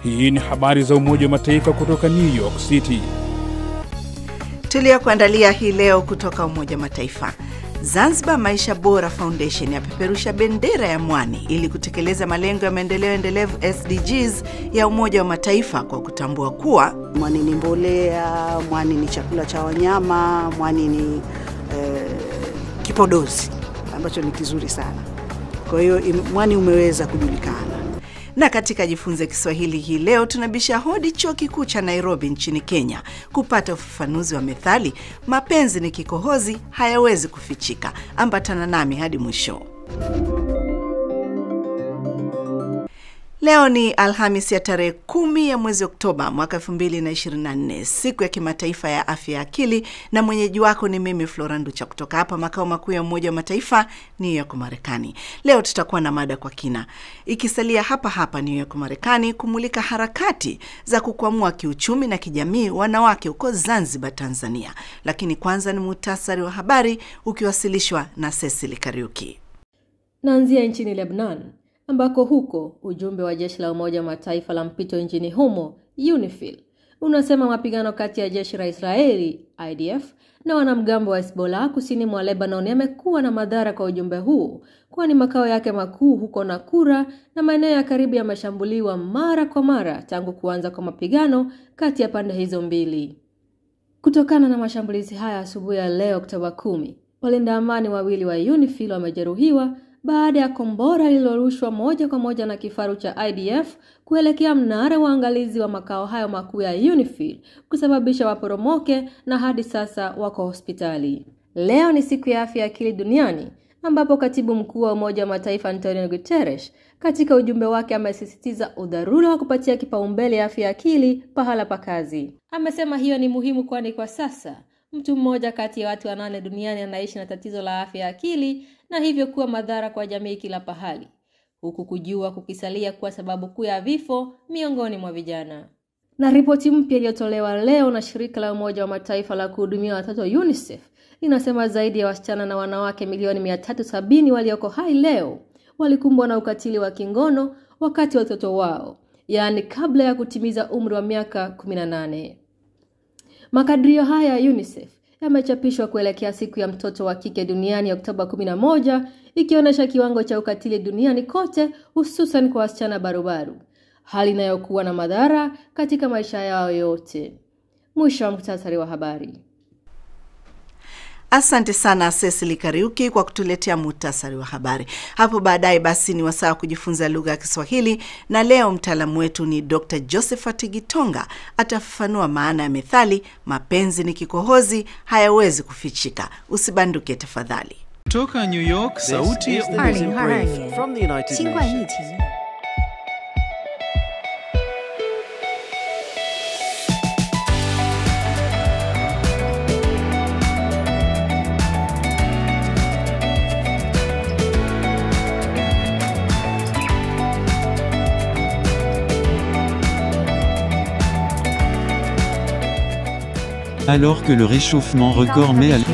Hii ni habari za Umoja wa Mataifa kutoka New York City. Tuliyokuandalia hii leo kutoka Umoja wa Mataifa. Zanzibar Maisha Bora Foundation yapeperusha bendera ya mwani ili kutekeleza malengo ya maendeleo endelevu SDGs ya Umoja wa Mataifa kwa kutambua kuwa mwani ni mbolea, mwani ni chakula cha wanyama, mwani ni eh, kipodozi ambacho ni kizuri sana. Kwa hiyo mwani umeweza kujulikana. Na katika Jifunze Kiswahili hii leo tunabisha hodi chuo kikuu cha Nairobi nchini Kenya kupata ufafanuzi wa methali mapenzi ni kikohozi hayawezi kufichika. Ambatana nami hadi mwisho. Leo ni Alhamis ya tarehe kumi ya mwezi Oktoba mwaka 2024, siku ya kimataifa ya afya ya akili, na mwenyeji wako ni mimi Flora Nducha kutoka hapa makao makuu ya Umoja wa Mataifa New York, Marekani. Leo tutakuwa na mada kwa kina, ikisalia hapa hapa New York, Marekani, kumulika harakati za kukwamua kiuchumi na kijamii wanawake huko Zanzibar, Tanzania. Lakini kwanza ni muhtasari wa habari ukiwasilishwa na Cecily Kariuki. Naanzia nchini Lebanon ambako huko ujumbe wa jeshi la Umoja wa Mataifa la mpito nchini humo UNIFIL unasema mapigano kati ya jeshi la Israeli IDF na wanamgambo wa Hezbollah kusini mwa Lebanon yamekuwa na madhara kwa ujumbe huu, kwani makao yake makuu huko Nakura na maeneo ya karibu yameshambuliwa mara kwa mara tangu kuanza kwa mapigano kati ya pande hizo mbili. Kutokana na mashambulizi haya asubuhi ya leo Oktoba kumi, walinda amani wawili wa UNIFIL wamejeruhiwa baada ya kombora lililorushwa moja kwa moja na kifaru cha IDF kuelekea mnara wa angalizi wa makao hayo makuu ya UNIFIL kusababisha waporomoke na hadi sasa wako hospitali. Leo ni siku ya afya ya akili duniani ambapo katibu mkuu wa Umoja wa Mataifa Antonio Guterres katika ujumbe wake amesisitiza udharura wa kupatia kipaumbele afya ya akili pahala pa kazi. Amesema hiyo ni muhimu kwani kwa sasa mtu mmoja kati ya watu wanane duniani anaishi na tatizo la afya ya akili na hivyo kuwa madhara kwa jamii kila pahali, huku kujua kukisalia kuwa sababu kuu ya vifo miongoni mwa vijana. Na ripoti mpya iliyotolewa leo na shirika la Umoja wa Mataifa la kuhudumia watoto UNICEF inasema zaidi ya wasichana na wanawake milioni mia tatu sabini walioko hai leo walikumbwa na ukatili wa kingono wakati wa utoto wao, yaani kabla ya kutimiza umri wa miaka 18. Makadirio haya ya UNICEF yamechapishwa kuelekea siku ya mtoto wa kike duniani Oktoba 11 ikionyesha kiwango cha ukatili duniani kote hususan kwa wasichana barubaru, hali inayokuwa na madhara katika maisha yao yote. Mwisho wa muhtasari wa habari. Asante sana Cecily Kariuki kwa kutuletea muhtasari wa habari. Hapo baadaye basi ni wasaa wa kujifunza lugha ya Kiswahili, na leo mtaalamu wetu ni Dr Josephat Gitonga atafafanua maana ya methali mapenzi ni kikohozi hayawezi kufichika. Usibanduke tafadhali. Kutoka New York, sauti ya from the United Nations. 20 Alors que le réchauffement record met à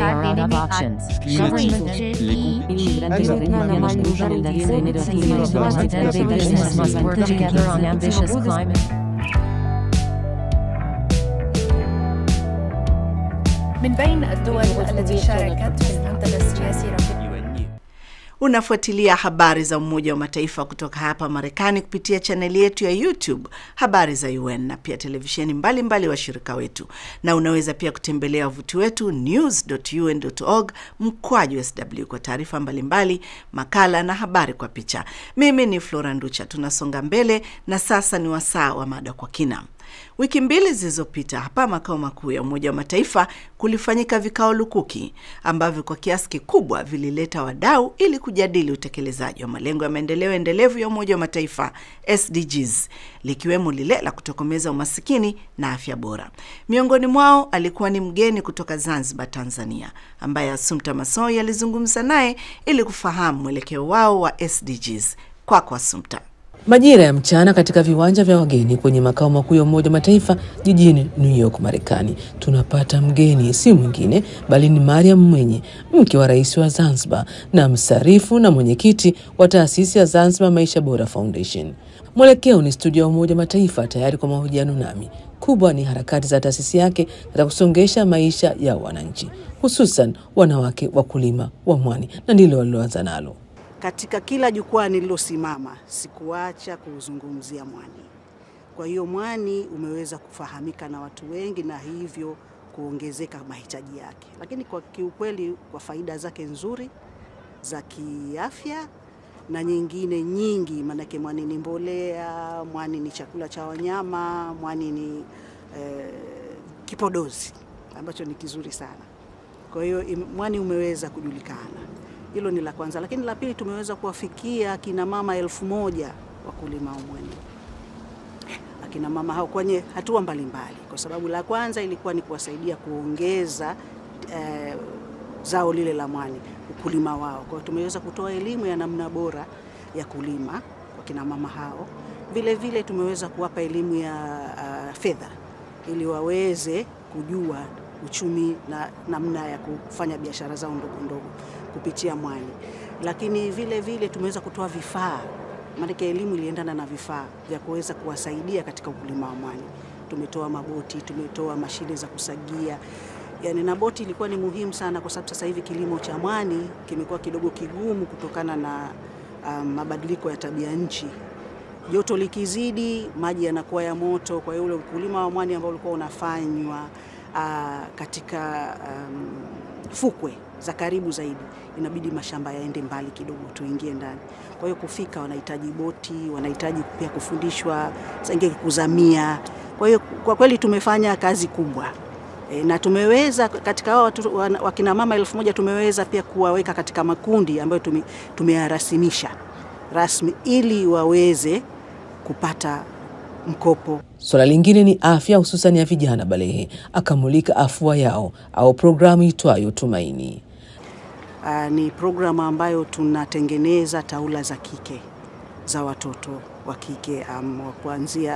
من بين الدول التي شاركت في المنتدى السياسي رفيق Unafuatilia habari za Umoja wa Mataifa kutoka hapa Marekani kupitia chaneli yetu ya YouTube Habari za UN na pia televisheni mbalimbali washirika wetu, na unaweza pia kutembelea wavuti wetu news.un.org mkwaju sw kwa taarifa mbalimbali, makala na habari kwa picha. Mimi ni Flora Nducha. Tunasonga mbele na sasa ni wasaa wa mada kwa kina. Wiki mbili zilizopita hapa makao makuu ya Umoja wa Mataifa kulifanyika vikao lukuki ambavyo kwa kiasi kikubwa vilileta wadau ili kujadili utekelezaji wa malengo ya maendeleo endelevu ya Umoja wa Mataifa SDGs, likiwemo lile la kutokomeza umasikini na afya bora. Miongoni mwao alikuwa ni mgeni kutoka Zanzibar, Tanzania, ambaye Assumpta Massoi alizungumza naye ili kufahamu mwelekeo wao wa SDGs. Kwako Assumpta. Majira ya mchana katika viwanja vya wageni kwenye makao makuu ya Umoja wa Mataifa jijini New York, Marekani, tunapata mgeni si mwingine bali ni Mariam Mwenye, mke wa rais wa Zanzibar na msarifu na mwenyekiti wa taasisi ya Zanzibar Maisha Bora Foundation. Mwelekeo ni studio ya Umoja Mataifa tayari kwa mahojiano nami. Kubwa ni harakati za taasisi yake katika kusongesha maisha ya wananchi, hususan wanawake wakulima wa mwani, na ndilo waliloanza nalo. Katika kila jukwaa nililosimama sikuacha kuuzungumzia mwani. Kwa hiyo mwani umeweza kufahamika na watu wengi na hivyo kuongezeka mahitaji yake, lakini kwa kiukweli, kwa faida zake nzuri za kiafya na nyingine nyingi, maanake mwani ni mbolea, mwani ni chakula cha wanyama, mwani ni eh, kipodozi ambacho ni kizuri sana. Kwa hiyo mwani umeweza kujulikana, hilo ni la kwanza. Lakini la pili, tumeweza kuwafikia akina mama elfu moja wakulima wa mwani, akina mama hao kwenye hatua mbalimbali, kwa sababu la kwanza ilikuwa ni kuwasaidia kuongeza eh, zao lile la mwani, ukulima wao. Kwa hiyo tumeweza kutoa elimu ya namna bora ya kulima kwa kina mama hao. Vile vile tumeweza kuwapa elimu ya uh, fedha ili waweze kujua uchumi na namna ya kufanya biashara zao ndogo ndogo kupitia mwani. Lakini vile vile tumeweza kutoa vifaa, maanake elimu iliendana na vifaa vya kuweza kuwasaidia katika ukulima wa mwani. Tumetoa maboti, tumetoa mashine za kusagia yani, na boti ilikuwa ni muhimu sana kwa sababu sasa hivi kilimo cha mwani kimekuwa kidogo kigumu kutokana na um, mabadiliko ya tabia nchi. Joto likizidi, maji yanakuwa ya moto. Kwa hiyo ule ukulima wa mwani ambao ulikuwa unafanywa uh, katika um, fukwe za karibu zaidi, inabidi mashamba yaende mbali kidogo, tuingie ndani. Kwa hiyo kufika, wanahitaji boti, wanahitaji pia kufundishwa sangie kuzamia. Kwa hiyo kwa kweli tumefanya kazi kubwa e, na tumeweza katika hao watu wakina mama elfu moja tumeweza pia kuwaweka katika makundi ambayo tume, tumeyarasimisha rasmi ili waweze kupata mkopo. Suala lingine ni afya, hususan ya vijana balehe, akamulika afua yao au programu itwayo Tumaini. Uh, ni programu ambayo tunatengeneza taula za kike za watoto wa kike um, kuanzia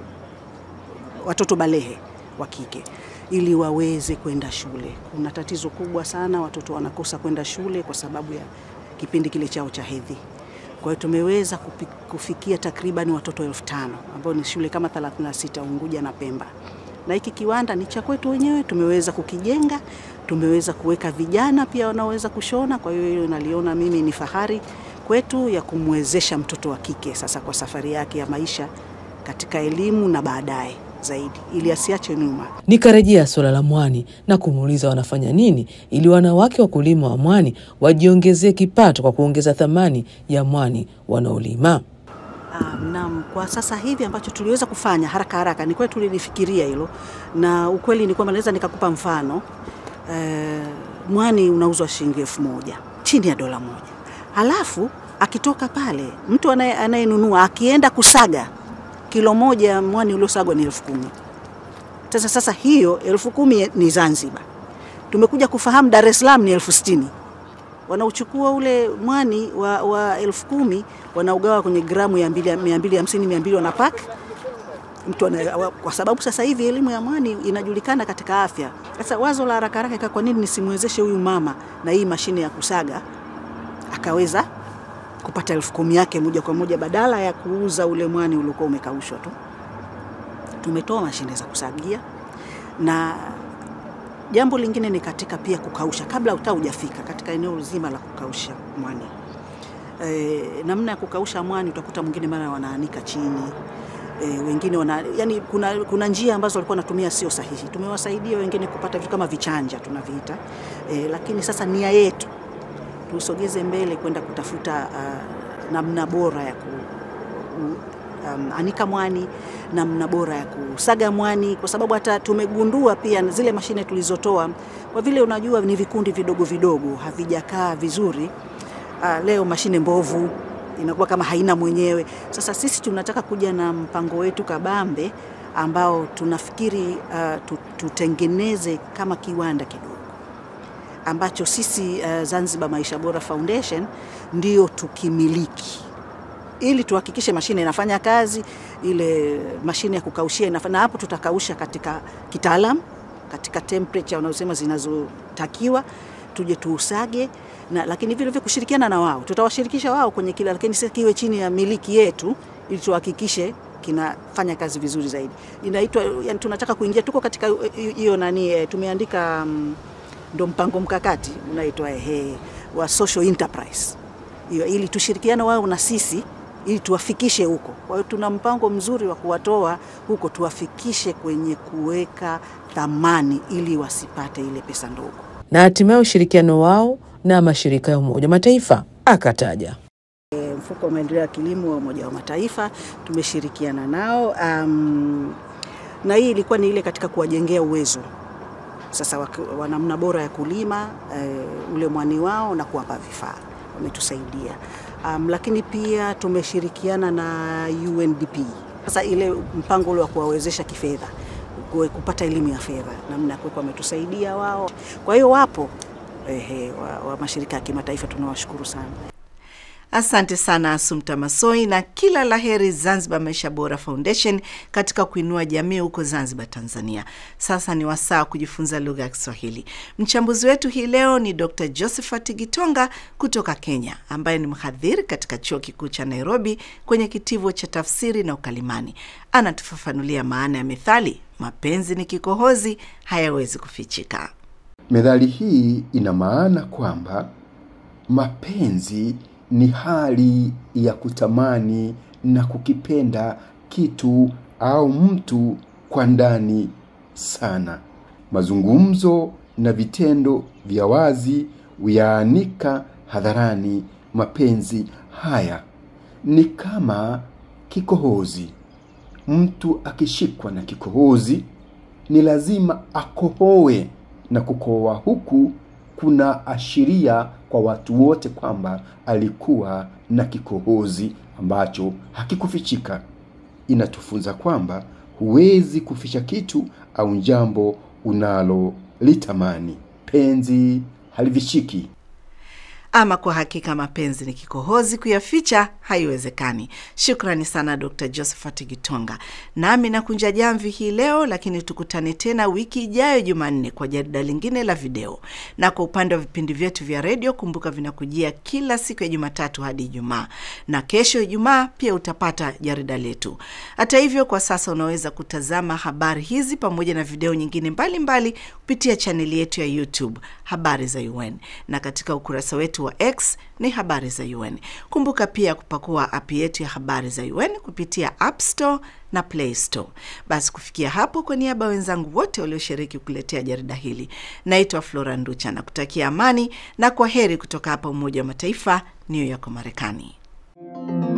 uh, watoto balehe wa kike ili waweze kwenda shule. Kuna tatizo kubwa sana, watoto wanakosa kwenda shule kwa sababu ya kipindi kile chao cha hedhi. Kwa hiyo tumeweza kufikia takriban watoto elfu tano ambao ni shule kama 36 Unguja na Pemba, na hiki kiwanda ni cha kwetu wenyewe, tumeweza kukijenga, tumeweza kuweka vijana pia wanaoweza kushona. Kwa hiyo hilo naliona mimi ni fahari kwetu ya kumwezesha mtoto wa kike sasa kwa safari yake ya maisha katika elimu na baadaye zaidi ili asiache nyuma. Nikarejea suala la mwani na kumuuliza wanafanya nini ili wanawake wakulima wa mwani wajiongezee kipato kwa kuongeza thamani ya mwani wanaolima. Um, naam, kwa sasa hivi ambacho tuliweza kufanya haraka haraka ni kweli tulilifikiria hilo, na ukweli ni kwamba naweza nikakupa mfano e, mwani unauzwa shilingi elfu moja chini ya dola moja, halafu akitoka pale mtu anayenunua akienda kusaga kilo moja mwani uliosagwa ni elfu kumi. Sasa sasa hiyo elfu kumi ni Zanzibar. Tumekuja kufahamu Dar es Salaam ni elfu sitini. Wanauchukua ule mwani wa, wa elfu kumi wanaugawa kwenye gramu ya mia mbili hamsini mia mbili wanapak mtu ana, kwa sababu sasa hivi elimu ya mwani inajulikana katika afya. Sasa wazo la haraka haraka, kwa nini nisimwezeshe huyu mama na hii mashine ya kusaga akaweza kupata elfu kumi yake moja kwa moja badala ya kuuza ule mwani uliokuwa umekaushwa tu. Tumetoa mashine za kusagia, na jambo lingine ni katika pia kukausha kabla hata hujafika katika eneo zima la kukausha mwani. E, namna ya kukausha mwani utakuta mwingine mara wanaanika chini e, wengine wana, yani kuna, kuna njia ambazo walikuwa wanatumia sio sahihi. Tumewasaidia wengine kupata vitu kama vichanja tunaviita, e, lakini sasa nia yetu tusogeze mbele kwenda kutafuta uh, namna bora ya ku, um, anika mwani, namna bora ya kusaga mwani, kwa sababu hata tumegundua pia zile mashine tulizotoa, kwa vile unajua ni vikundi vidogo vidogo, havijakaa vizuri. Uh, leo mashine mbovu inakuwa kama haina mwenyewe. Sasa sisi tunataka kuja na mpango wetu kabambe ambao tunafikiri uh, tutengeneze kama kiwanda kidogo ambacho sisi uh, Zanzibar Maisha Bora Foundation ndio tukimiliki, ili tuhakikishe mashine inafanya kazi, ile mashine ya kukaushia inafanya, na hapo tutakausha katika kitaalam, katika temperature wanaosema zinazotakiwa, tuje tuusage na, lakini vile vile kushirikiana na wao, tutawashirikisha wao kwenye kila, lakini sasa kiwe chini ya miliki yetu ili tuhakikishe kinafanya kazi vizuri zaidi. Inaitwa yani, tunataka kuingia, tuko katika hiyo nani e, tumeandika um, ndo mpango mkakati unaitwa ehe wa social enterprise hiyo, ili tushirikiane wao na sisi ili tuwafikishe huko. Kwa hiyo tuna mpango mzuri wa kuwatoa huko tuwafikishe kwenye kuweka thamani ili wasipate ile pesa ndogo. Na hatimaye ushirikiano wao na mashirika ya Umoja wa Mataifa akataja e, mfuko wa maendeleo ya kilimo wa Umoja wa Mataifa tumeshirikiana nao um, na hii ilikuwa ni ile katika kuwajengea uwezo sasa wa namna bora ya kulima e, ule mwani wao na kuwapa vifaa, wametusaidia um, lakini pia tumeshirikiana na UNDP sasa ile mpango ule wa kuwawezesha kifedha kupata elimu ya fedha namna ya kuweka, wametusaidia wao. Kwa hiyo wapo ehe, wa, wa mashirika ya kimataifa tunawashukuru sana. Asante sana Asumta Masoi, na kila laheri Zanzibar Maisha Bora Foundation katika kuinua jamii huko Zanzibar, Tanzania. Sasa ni wasaa wa kujifunza lugha ya Kiswahili. Mchambuzi wetu hii leo ni Dr Josephat Gitonga kutoka Kenya, ambaye ni mhadhiri katika chuo kikuu cha Nairobi kwenye kitivo cha tafsiri na ukalimani. Anatufafanulia maana ya methali mapenzi ni kikohozi, hayawezi kufichika. Methali hii ina maana kwamba mapenzi ni hali ya kutamani na kukipenda kitu au mtu kwa ndani sana. Mazungumzo na vitendo vya wazi huyaanika hadharani mapenzi haya. Ni kama kikohozi. Mtu akishikwa na kikohozi ni lazima akohoe, na kukohoa huku kuna ashiria kwa watu wote kwamba alikuwa na kikohozi ambacho hakikufichika. Inatufunza kwamba huwezi kuficha kitu au jambo unalolitamani. Penzi halivishiki. Ama kwa hakika mapenzi ni kikohozi, kuyaficha haiwezekani. Shukrani sana Dr Josephat Gitonga. Nami nakunja jamvi hii leo, lakini tukutane tena wiki ijayo Jumanne kwa jarida lingine la video. Na kwa upande wa vipindi vyetu vya redio, kumbuka vinakujia kila siku ya Jumatatu hadi Ijumaa, na kesho Ijumaa pia utapata jarida letu. Hata hivyo, kwa sasa unaweza kutazama habari hizi pamoja na video nyingine mbalimbali kupitia chaneli yetu ya YouTube Habari za UN, na katika ukurasa wetu wa X ni habari za UN. Kumbuka pia kupakua app yetu ya habari za UN kupitia App Store na Play Store. Basi kufikia hapo, kwa niaba ya wenzangu wote walioshiriki kuletea jarida hili, naitwa Flora Nducha na kutakia amani na kwa heri kutoka hapa Umoja wa Mataifa, New York, Marekani.